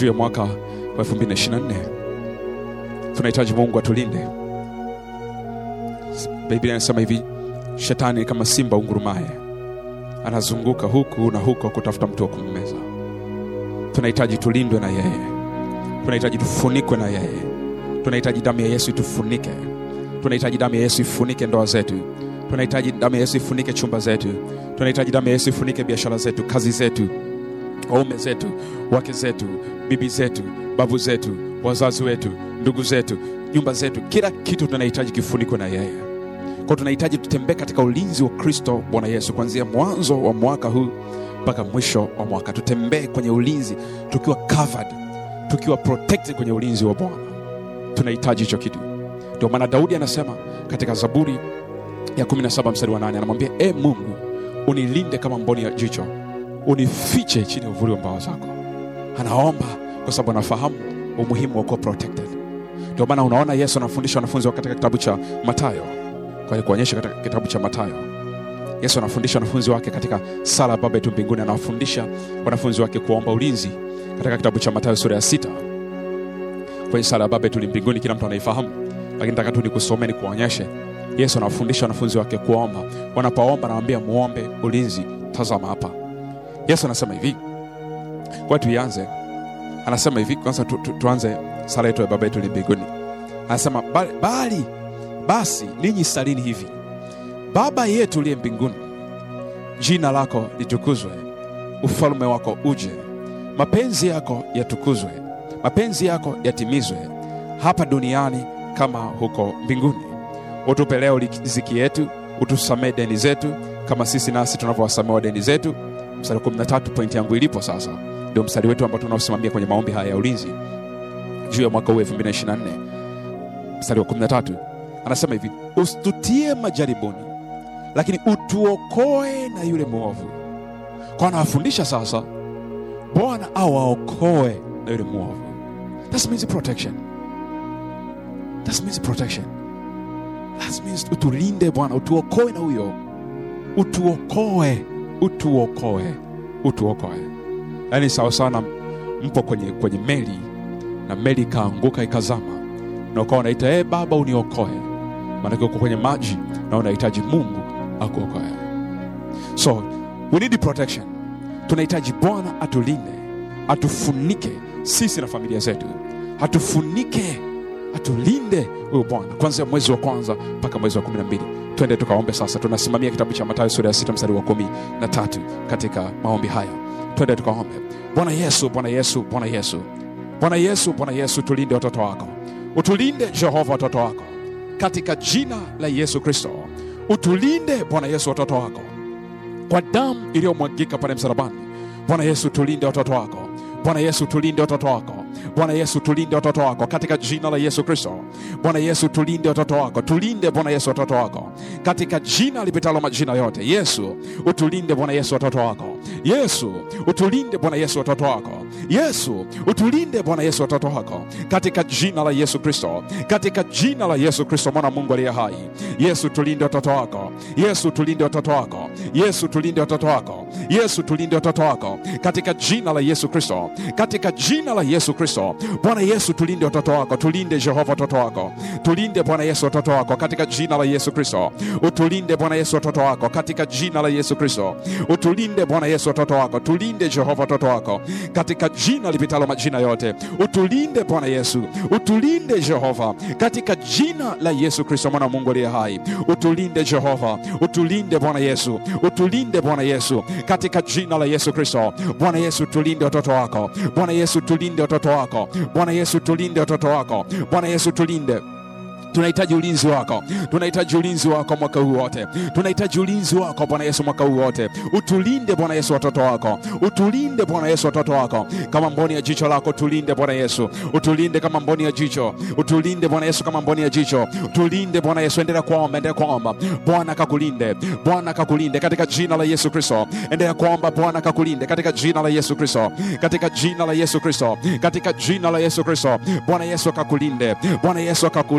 juu ya mwaka wa 2024 tunahitaji mungu atulinde biblia inasema hivi shetani ni kama simba ungurumaye anazunguka huku na huko kutafuta mtu wa kummeza tunahitaji tulindwe na yeye tunahitaji tufunikwe na yeye tunahitaji damu ya yesu itufunike tunahitaji damu ya yesu ifunike ndoa zetu tunahitaji damu ya yesu ifunike chumba zetu tunahitaji damu ya yesu ifunike biashara zetu kazi zetu waume zetu wake zetu bibi zetu babu zetu wazazi wetu ndugu zetu nyumba zetu kila kitu tunahitaji kifunikwe na yeye kwa tunahitaji tutembee katika ulinzi wa kristo bwana yesu kuanzia mwanzo wa mwaka huu mpaka mwisho wa mwaka tutembee kwenye ulinzi tukiwa covered tukiwa protected kwenye ulinzi wa bwana tunahitaji hicho kitu ndio maana daudi anasema katika zaburi ya 17 mstari wa 8 anamwambia e mungu unilinde kama mboni ya jicho unifiche chini ya uvuli wa mbawa zako anaomba kwa sababu anafahamu umuhimu wa kuwa protected ndio maana unaona yesu anafundisha wanafunzi wa katika kitabu cha matayo kwa kuonyesha katika kitabu cha matayo yesu anafundisha wanafunzi wake katika sala ya baba yetu mbinguni anawafundisha wanafunzi wake kuomba ulinzi katika kitabu cha matayo sura ya sita kwenye sala ya baba yetu mbinguni kila mtu anaifahamu lakini nataka tu nikusomee nikuonyeshe yesu anawafundisha wanafunzi wake kuomba wanapoomba anawambia muombe ulinzi tazama hapa yesu anasema hivi kwa tuianze anasema hivi kwanza tu, tu, tuanze sala yetu ya baba yetu mbinguni anasema bali, bali basi ninyi salini hivi baba yetu uliye mbinguni jina lako litukuzwe ufalme wako uje mapenzi yako yatukuzwe mapenzi yako yatimizwe hapa duniani kama huko mbinguni utupe leo riziki yetu utusamee deni zetu kama sisi nasi tunavyowasamewa deni zetu mstari wa 13 pointi yangu ilipo sasa ndio mstari wetu ambao tunaosimamia kwenye maombi haya ya ulinzi juu ya mwaka huu 2024 mstari wa 13 anasema hivi usitutie majaribuni lakini utuokoe na yule mwovu kwa anawafundisha sasa bwana awaokoe na yule mwovu that means protection that means protection that means utulinde bwana utuokoe na huyo utuokoe utuokoe utuokoe yaani sawa sana mpo kwenye, kwenye meli na meli ikaanguka ikazama na ukawa unaita hey, baba uniokoe maanake uko kwenye maji na unahitaji mungu akuokoe so we need protection tunahitaji bwana atulinde atufunike sisi na familia zetu atufunike atulinde huyu bwana kuanzia mwezi wa kwanza mpaka mwezi wa kumi na mbili twende tukaombe sasa tunasimamia kitabu cha matayo sura ya sita mstari wa kumi na tatu katika maombi haya twende tukaombe bwana yesu bwana yesu bwana yesu bwana yesu bwana yesu tulinde watoto wako utulinde jehova watoto wako katika jina la yesu kristo utulinde bwana yesu watoto wako kwa damu iliyomwagika pale msalabani bwana yesu tulinde watoto wako bwana yesu tulinde watoto wako bwana yesu tulinde watoto wako katika jina la yesu kristo bwana yesu tulinde watoto wako tulinde bwana yesu watoto wako katika jina lipitalo majina yote yesu utulinde bwana yesu watoto wako yesu utulinde bwana yesu watoto wako yesu utulinde bwana yesu watoto wako katika jina la yesu kristo katika jina la yesu kristo mwana mungu aliye hai yesu tulinde watoto wako yesu tulinde watoto wako yesu tulinde watoto wako yesu tulinde watoto wako katika jina la yesu kristo katika jina la yesu kristo bwana yesu tulinde watoto wako tulinde jehova watoto wako tulinde bwana yesu watoto wako katika jina la yesu kristo utulinde bwana yesu watoto wako katika jina la yesu kristo utulinde bwana yesu watoto wako tulinde jehova watoto wako katika jina lipitalo majina yote utulinde bwana yesu utulinde jehova katika jina la yesu kristo mwana wa mungu aliye hai utulinde jehova utulinde bwana yesu utulinde bwana yesu katika jina la yesu kristo bwana yesu tulinde watoto wako bwana yesu tulinde watoto wako bwana yesu tulinde watoto wako bwana yesu tulinde tunahitaji ulinzi wako tunahitaji ulinzi wako mwaka huu wote tunahitaji ulinzi wako bwana yesu mwaka huu wote utulinde bwana yesu watoto wako utulinde bwana yesu watoto wako kama mboni ya jicho lako tulinde bwana yesu utulinde kama mboni ya jicho utulinde bwana yesu kama mboni ya jicho tulinde bwana yesu endelea kuomba endelea kuomba bwana kakulinde bwana kakulinde katika jina la yesu kristo endelea kuomba bwana kakulinde katika jina la yesu kristo katika jina la yesu kristo katika jina la yesu kristo bwana yesu akakulinde bwana yesu akakulinde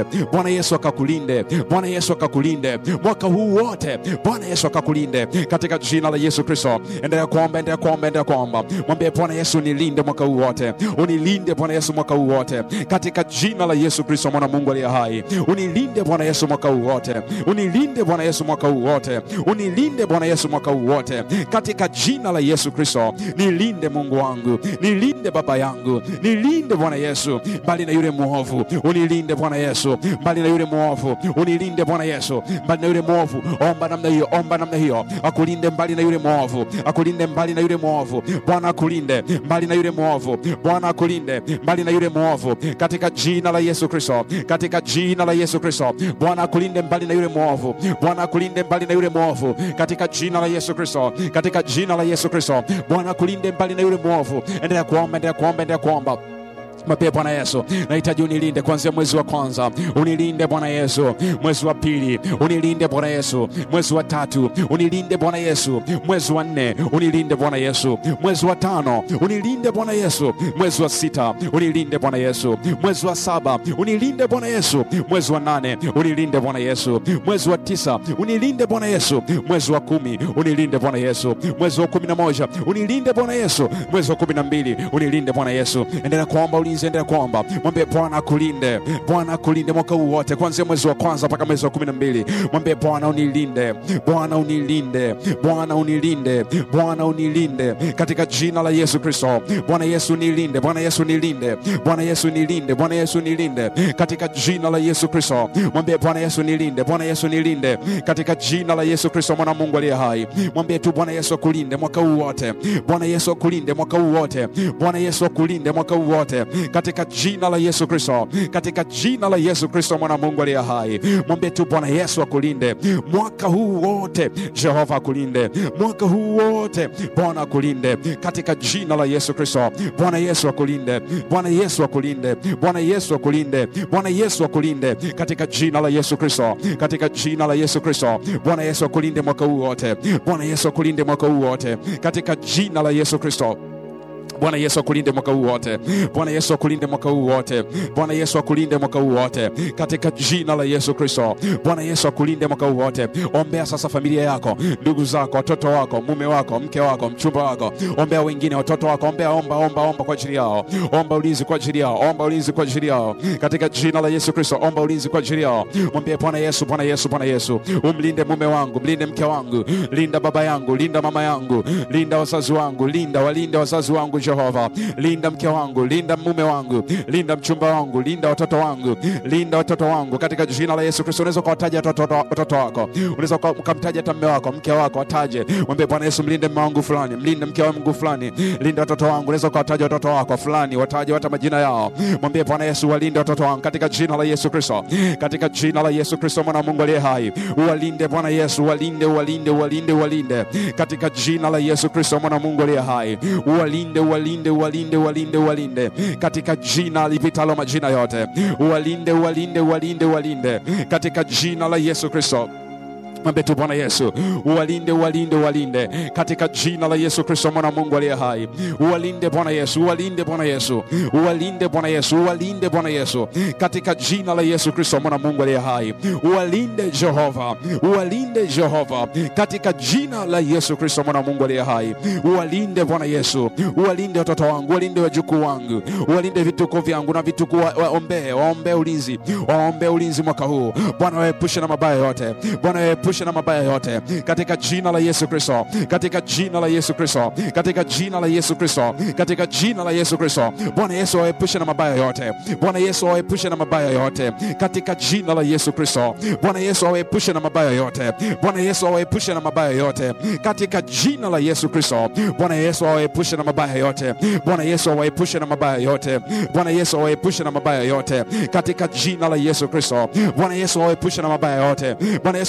Bwana Yesu akakulinde, Bwana Yesu akakulinde mwaka huu wote, Bwana Yesu akakulinde katika jina la Yesu Kristo. Endelea kuomba, endelea kuomba, endelea kuomba, mwambie Bwana Yesu, unilinde mwaka huu wote, unilinde Bwana Yesu mwaka huu wote katika jina la Yesu Kristo, mwana wa Mungu aliye hai, unilinde Bwana Yesu mwaka huu wote, unilinde Bwana Yesu mwaka huu wote, unilinde Bwana Yesu mwaka huu wote katika jina la Yesu Kristo. Nilinde Mungu wangu, nilinde Baba yangu, nilinde Bwana Yesu mbali na yule mwovu, unilinde Bwana Yesu mbali na yule mwovu, unilinde Bwana Yesu mbali na yule mwovu. Omba namna hiyo, omba namna hiyo, akulinde mbali na yule mwovu, akulinde mbali na yule mwovu. Bwana akulinde mbali na yule mwovu, Bwana akulinde mbali na yule mwovu katika jina la Yesu Kristo, katika jina la Yesu Kristo. Bwana akulinde mbali na yule mwovu, Bwana akulinde mbali na yule mwovu katika jina la Yesu Kristo, katika jina la Yesu Kristo. Bwana akulinde mbali na yule mwovu. Endelea kuomba, endelea kuomba, endelea kuomba. Mwambie Bwana Yesu, nahitaji unilinde kuanzia mwezi wa kwanza, unilinde Bwana Yesu, mwezi wa pili unilinde Bwana Yesu, mwezi wa tatu unilinde Bwana Yesu, mwezi wa nne unilinde Bwana Yesu, mwezi wa tano unilinde Bwana Yesu, mwezi wa sita unilinde Bwana Yesu, mwezi wa saba unilinde Bwana Yesu, mwezi wa nane unilinde Bwana Yesu, mwezi wa tisa unilinde Bwana Yesu, mwezi wa kumi unilinde Bwana Yesu, mwezi wa kumi na moja unilinde Bwana Yesu, mwezi wa kumi na mbili unilinde Bwana Yesu. Endelea kuomba ulinzi, endelea kuomba, mwambie Bwana akulinde, Bwana akulinde mwaka huu wote, kuanzia mwezi wa kwanza mpaka mwezi wa kumi na mbili. Mwambie Bwana unilinde, Bwana unilinde, Bwana unilinde, Bwana unilinde katika jina la Yesu Kristo. Bwana Yesu nilinde, Bwana Yesu nilinde, Bwana Yesu nilinde, Bwana Yesu nilinde katika jina la Yesu Kristo. Mwambie Bwana Yesu nilinde, Bwana Yesu nilinde katika jina la Yesu Kristo, mwana wa Mungu aliye hai. Mwambie tu Bwana Yesu akulinde mwaka huu wote, Bwana Yesu akulinde mwaka huu wote, Bwana Yesu akulinde mwaka huu wote katika jina la Yesu Kristo, katika jina la Yesu Kristo, mwana wa Mungu aliye hai. Mwambie tu Bwana Yesu akulinde mwaka huu wote, Jehova akulinde mwaka huu wote, Bwana akulinde katika jina la Yesu Kristo. Bwana Yesu akulinde, Bwana Yesu akulinde, Bwana Yesu akulinde, Bwana Yesu akulinde katika jina la Yesu Kristo, katika jina la Yesu Kristo. Bwana Yesu akulinde mwaka huu wote, Bwana Yesu akulinde mwaka huu wote katika jina la Yesu Kristo. Bwana Yesu akulinde mwaka huu wote. Bwana Yesu akulinde mwaka huu wote. Bwana Yesu akulinde mwaka huu wote katika jina la Yesu Kristo. Bwana Yesu akulinde mwaka huu wote. Ombea sasa familia yako, ndugu zako, watoto wako, mume wako, mke wako, mchumba wako. Ombea wengine, watoto wako. Ombea, omba, omba, omba kwa ajili yao. Omba ulinzi kwa ajili yao. Omba ulinzi kwa ajili yao katika jina la Yesu Kristo. Omba ulinzi kwa ajili yao. Mwambie Bwana Yesu, Bwana Yesu, Bwana Yesu, umlinde mume wangu, mlinde mke wangu, linda baba yangu, linda mama yangu, linda wazazi wangu, linda walinde wazazi wangu Jehova, linda mke wangu, linda mume wangu, linda mchumba wangu, linda watoto wangu, linda watoto wangu katika jina la Yesu Kristo. Unaweza ukawataja watoto watoto wako, unaweza uka- ukamtaja hata mume wako, mke wako, wataje, mwambie Bwana Yesu, mlinde mume wangu fulani, mlinde mke wangu fulani, linda watoto wangu. Unaweza ukawataja watoto wako fulani, wataje hata majina yao, mwambie Bwana Yesu, walinde watoto wangu katika jina la Yesu Kristo, katika jina la Yesu Kristo, mwana wa Mungu aliye hai, uwalinde Bwana Yesu, walinde, walinde, walinde, walinde katika jina la Yesu Kristo, mwana wa Mungu aliye hai, uwalinde, uwalinde, uwalinde, uwalinde, uwalinde katika jina lipitalo majina yote, uwalinde, uwalinde, uwalinde, uwalinde katika jina la Yesu Kristo. Mwambie tu Bwana Yesu, uwalinde, uwalinde, uwalinde katika jina la Yesu Kristo, mwana wa Mungu aliye hai. Uwalinde Bwana Yesu, uwalinde Bwana Yesu, uwalinde Bwana Yesu, uwalinde Bwana Yesu katika jina la Yesu Kristo, mwana wa Mungu aliye hai. Uwalinde Jehova, uwalinde Jehova katika jina la Yesu Kristo, mwana wa Mungu aliye hai. Uwalinde Bwana Yesu, uwalinde watoto wangu, uwalinde wajukuu wangu, uwalinde vituko vyangu na vituko, wa- waombee, waombee ulinzi, waombee ulinzi mwaka huu. Bwana waepushe na mabaya yote, Bwana waepushe na mabaya yote katika jina la Yesu Kristo, katika jina la Yesu Kristo, katika jina la Yesu Kristo, katika jina la Yesu Kristo. Bwana Yesu waepushe na mabaya yote, Bwana Yesu waepushe na mabaya yote katika jina la Yesu Kristo. Bwana Yesu awaepushe na mabaya yote, Bwana Yesu awaepushe na mabaya yote katika jina la Yesu Kristo. Bwana Yesu awaepushe na mabaya yote, Bwana Yesu awaepushe na mabaya yote, Bwana Yesu awaepushe na mabaya yote katika jina la Yesu Kristo. Bwana Yesu awaepushe na mabaya yote, Bwana Yesu amwepushe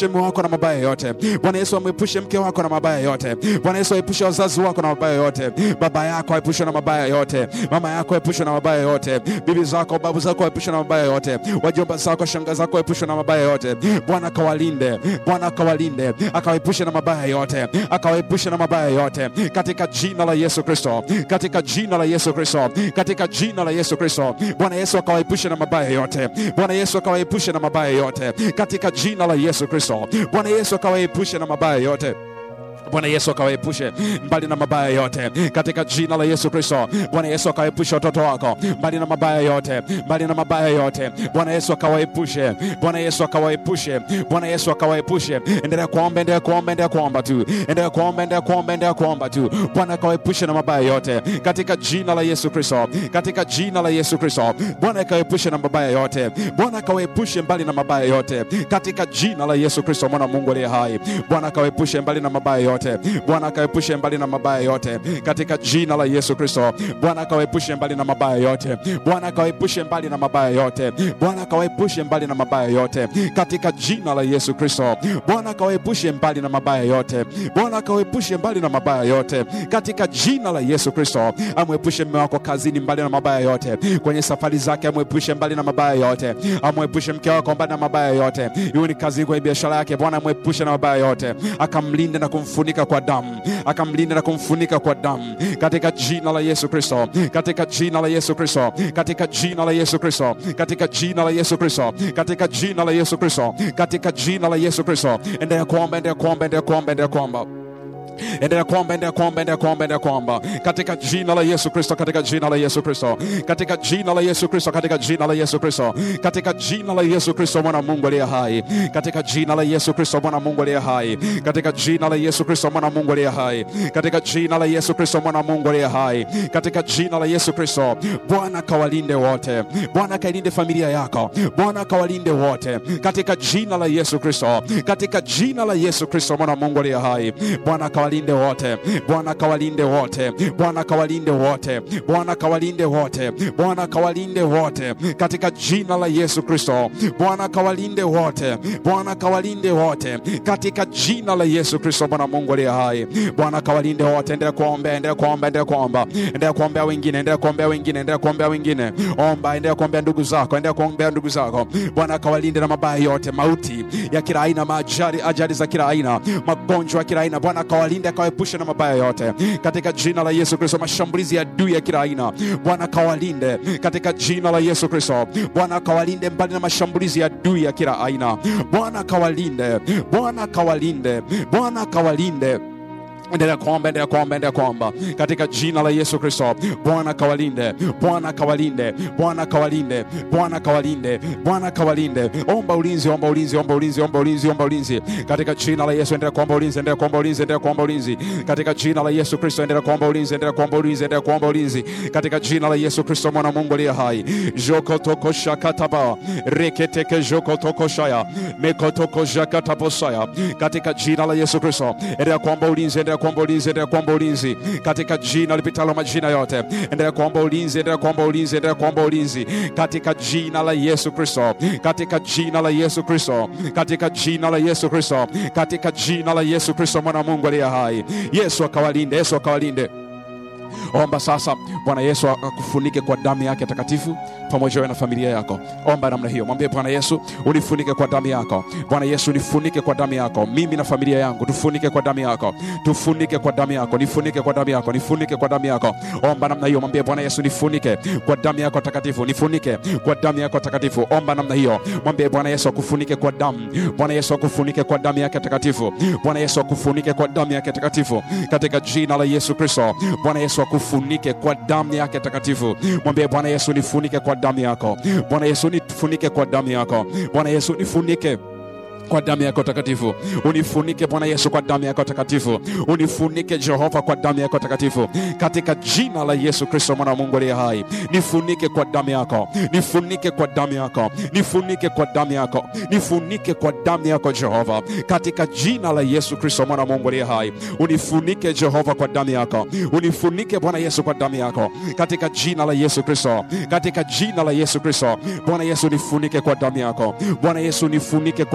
mume wako na mabaya yote. Bwana Yesu amwepushe mke wako na mabaya yote. Bwana Yesu aepushe wazazi wako na mabaya yote. Baba yako aepushe na mabaya yote. Mama yako aepushe na mabaya yote. Bibi zako, babu zako aepushe na mabaya yote. Wajomba zako, shanga zako aepushe na mabaya yote. Bwana akawalinde, Bwana akawalinde, akawaepushe na mabaya yote, akawaepushe na mabaya yote, katika jina la Yesu Kristo, katika jina la Yesu Kristo, katika jina la Yesu Kristo. Bwana Yesu akawaepushe na mabaya yote, Bwana Yesu akawaepushe na mabaya yote, katika jina la Yesu Kristo. Bwana Yesu akawaepushe na mabaya yote. Bwana Yesu akawaepushe mbali na mabaya yote katika jina la Yesu Kristo. Bwana Yesu akawaepushe watoto wako mbali na mabaya yote, mbali na mabaya yote. Bwana Yesu akawaepushe, Bwana Yesu akawaepushe, Bwana Yesu akawaepushe. Endelea kuomba, endelea kuomba, endelea kuomba tu, endelea kuomba, endelea kuomba, endelea kuomba tu. Bwana akawaepushe na mabaya yote katika jina la Yesu Kristo, katika jina la Yesu Kristo. Bwana akawaepushe na mabaya yote, Bwana akawaepushe mbali na mabaya yote katika jina la Yesu Kristo, mwana wa Mungu aliye hai. Bwana akawaepushe mbali na mabaya yote yote. Bwana akaepushe mbali na mabaya yote katika jina la Yesu Kristo. Bwana akawaepushe mbali na mabaya yote. Bwana akawaepushe mbali na mabaya yote. Bwana akawaepushe mbali na mabaya yote katika jina la Yesu Kristo. Bwana akawaepushe mbali na mabaya yote. Bwana akawaepushe mbali na mabaya yote katika jina la Yesu Kristo. Amwepushe mume wako kazini mbali na mabaya yote, kwenye safari zake amwepushe mbali na mabaya yote. Amwepushe mke wako mbali na mabaya yote, iwe ni kazini, kwenye biashara yake. Bwana amwepushe na mabaya yote, akamlinde na kumfunika kwa damu, akamlinda na kumfunika kwa damu katika jina la Yesu Kristo, katika jina la Yesu Kristo, katika jina la Yesu Kristo, katika jina la Yesu Kristo, katika jina la Yesu Kristo, katika jina la Yesu Kristo. Endelea kuomba, endelea kuomba, endelea kuomba, endelea kuomba endelea kuomba, endelea kuomba, endelea kuomba, endelea kuomba katika jina la Yesu Kristo, katika jina la Yesu Kristo, katika jina la Yesu Kristo, katika jina la Yesu Kristo, katika jina la Yesu Kristo, mwana wa Mungu aliye hai, katika jina la Yesu Kristo, mwana wa Mungu aliye hai, katika jina la Yesu Kristo, mwana wa Mungu aliye hai, katika jina la Yesu Kristo, mwana wa Mungu aliye hai, katika jina la Yesu Kristo. Bwana kawalinde wote, Bwana kailinde familia yako, Bwana kawalinde wote katika jina la Yesu Kristo, katika jina la Yesu Kristo, mwana wa Mungu aliye hai, Bwana kawalinde wote, Bwana kawalinde wote, Bwana kawalinde wote, Bwana kawalinde wote, Bwana kawalinde wote katika jina la Yesu Kristo. Bwana kawalinde wote, Bwana kawalinde wote katika jina la Yesu Kristo, Bwana Mungu aliye hai. Bwana kawalinde wote. Endelea kuombea, endelea kuomba, endelea kuomba, endelea kuombea wengine, endelea kuombea wengine, endelea kuombea wengine. Omba, endelea kuombea ndugu zako, endelea kuombea ndugu zako. Bwana kawalinde na mabaya yote, mauti ya kila aina, maajali, ajali za kila aina, magonjwa ya kila aina. Bwana kawalinde, akawaepushe na mabaya yote katika jina la Yesu Kristo. Mashambulizi ya adui ya kila aina, Bwana kawalinde katika jina la Yesu Kristo. Bwana kawalinde mbali na mashambulizi ya adui ya kila aina. Bwana kawalinde, Bwana kawalinde, Bwana kawalinde endelea kuomba, endelea kuomba, endelea kuomba katika jina la Yesu Kristo. Bwana kawalinde, Bwana kawalinde, Bwana kawalinde, Bwana kawalinde, Bwana kawalinde. Omba ulinzi, omba ulinzi, omba ulinzi, omba ulinzi, omba ulinzi katika jina la Yesu. Endelea kuomba ulinzi, endelea kuomba ulinzi, endelea kuomba ulinzi katika jina la Yesu Kristo. Endelea kuomba ulinzi, endelea kuomba ulinzi, endelea kuomba ulinzi katika jina la Yesu Kristo, mwana wa Mungu aliye hai. Jokotoko shakataba reketeke jokotoko shaya mekotoko jakataposaya katika jina la Yesu Kristo. Endelea kuomba ulinzi, endelea kuomba ulinzi, endelea kuomba ulinzi katika jina lipitalo majina yote. Endelea kuomba ulinzi, endelea kuomba ulinzi, endelea kuomba ulinzi katika jina la Yesu Kristo, katika jina la Yesu Kristo, katika jina la Yesu Kristo, katika jina la Yesu Kristo, mwana wa Mungu aliye hai. Yesu akawalinde, Yesu akawalinde. Omba sasa, Bwana Yesu akufunike kwa damu yake takatifu pamoja wewe na familia yako. Omba namna hiyo, mwambie Bwana Yesu, unifunike kwa damu yako. Bwana Yesu, nifunike kwa damu yako, mimi na familia yangu, tufunike kwa damu yako, tufunike kwa damu yako, nifunike kwa damu yako, nifunike kwa damu yako. Omba namna hiyo, mwambie Bwana Yesu, nifunike kwa damu yako takatifu, nifunike kwa damu yako takatifu. Omba namna hiyo, mwambie Bwana Yesu akufunike kwa damu. Bwana Yesu akufunike kwa damu yake takatifu. Bwana Yesu akufunike kwa damu yake takatifu, katika jina la Yesu Kristo. Bwana Yesu akufunike kwa damu yake takatifu. Mwambie Bwana Yesu, nifunike kwa damu yako. Bwana Yesu, nifunike kwa damu yako. Bwana Yesu, nifunike kwa damu yako takatifu, unifunike Bwana Yesu kwa damu yako takatifu, unifunike Jehova kwa damu yako takatifu, katika jina la Yesu Kristo mwana wa Mungu aliye hai. Nifunike kwa damu yako, nifunike kwa damu yako, nifunike kwa damu yako, nifunike kwa damu yako Jehova, katika jina la Yesu Kristo mwana wa Mungu aliye hai. Unifunike Jehova kwa damu yako, unifunike Bwana Yesu kwa damu yako, katika jina la Yesu Kristo, katika jina la Yesu Kristo. Bwana Yesu nifunike kwa damu yako, Bwana Yesu nifunike kwa damu yako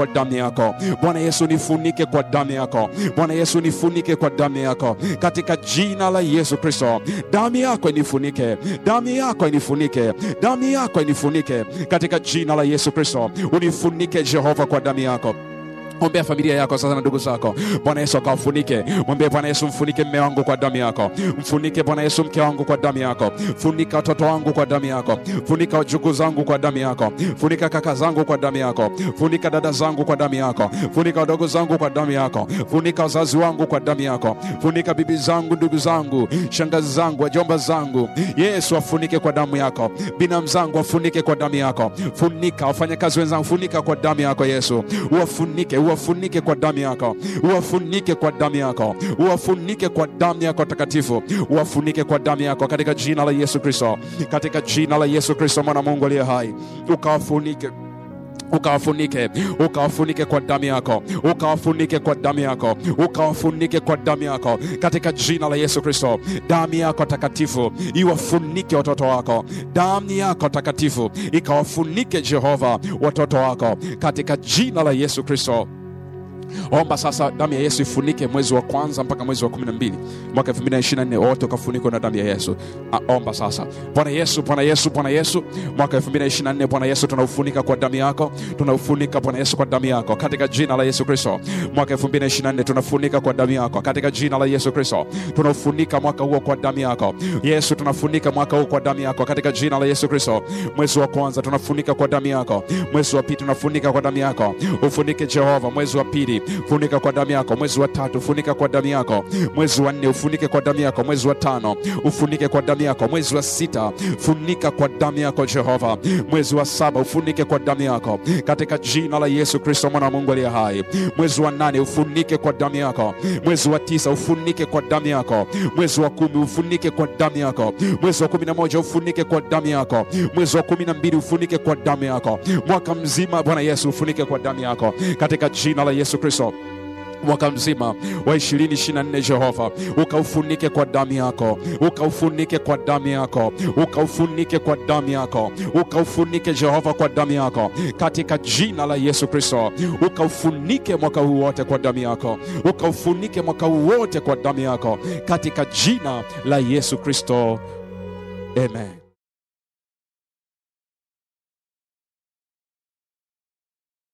yako Bwana Yesu, nifunike kwa damu yako Bwana Yesu, nifunike kwa damu yako katika jina la Yesu Kristo. Damu yako inifunike, damu yako inifunike, damu yako inifunike katika jina la Yesu Kristo. Unifunike Jehova kwa damu yako. Ombea familia yako sasa na ndugu zako. Bwana Yesu akawafunike. Mwambie Bwana Yesu, mfunike mme wangu kwa damu yako, mfunike Bwana Yesu mke wangu kwa damu yako, funika watoto wangu kwa damu yako, funika wajukuu zangu kwa damu yako, funika kaka zangu kwa damu yako, funika dada zangu kwa damu yako, funika wadogo zangu kwa damu yako, funika wazazi wangu kwa damu yako, funika bibi zangu, ndugu zangu, shangazi zangu, wajomba zangu. Yesu afunike kwa damu yako, binamu zangu wafunike kwa damu yako, funika wafanyakazi wenzangu, funika kwa damu yako Yesu, uwafunike uwafunike kwa damu yako, uwafunike kwa damu yako, uwafunike kwa damu yako takatifu, uwafunike kwa damu yako katika jina la Yesu Kristo, katika jina la Yesu Kristo, mwana wa Mungu aliye hai, ukawafunike ukawafunike ukawafunike kwa damu yako ukawafunike kwa damu yako ukawafunike kwa damu yako katika jina la Yesu Kristo. Damu yako takatifu iwafunike watoto wako, damu yako takatifu ikawafunike Jehova watoto wako katika jina la Yesu Kristo. Omba sasa damu ya Yesu ifunike mwezi wa kwanza mpaka mwezi wa 12 mwaka 2024 wote ukafunikwa na damu ya Yesu. A, omba sasa. Bwana Yesu, Bwana Yesu, Bwana Yesu, mwaka 2024 Bwana Yesu tunaufunika kwa damu yako, tunaufunika Bwana Yesu kwa damu yako katika jina la Yesu Kristo. Mwaka 2024 tunafunika kwa damu yako katika jina la Yesu Kristo. Tunaufunika mwaka huo kwa damu yako. Yesu, tunafunika mwaka huu kwa damu yako katika jina la Yesu Kristo. Mwezi wa kwanza tunafunika kwa damu yako, mwezi wa pili tunafunika kwa damu yako. Ufunike Jehova mwezi wa pili funika kwa damu yako. Mwezi wa tatu funika kwa damu yako. Mwezi wa nne ufunike kwa damu yako. Mwezi wa tano ufunike kwa damu yako. Mwezi wa sita funika kwa damu yako Jehova. Mwezi wa saba ufunike kwa damu yako katika jina la Yesu Kristo mwana wa Mungu aliye hai. Mwezi wa nane ufunike kwa damu yako. Mwezi wa tisa ufunike kwa damu yako. Mwezi wa kumi ufunike kwa damu yako. Mwezi wa kumi na moja ufunike kwa damu yako. Mwezi wa kumi na mbili ufunike kwa damu yako. Mwaka mzima Bwana Yesu ufunike kwa damu yako katika jina la Yesu Kristo mwaka mzima wa 2024 Jehova, ukaufunike kwa damu yako, ukaufunike kwa damu yako, ukaufunike kwa damu yako, ukaufunike Jehova kwa damu yako, katika jina la Yesu Kristo. Ukaufunike mwaka huu wote kwa damu yako, ukaufunike mwaka huu wote kwa damu yako, katika jina la Yesu Kristo, amen.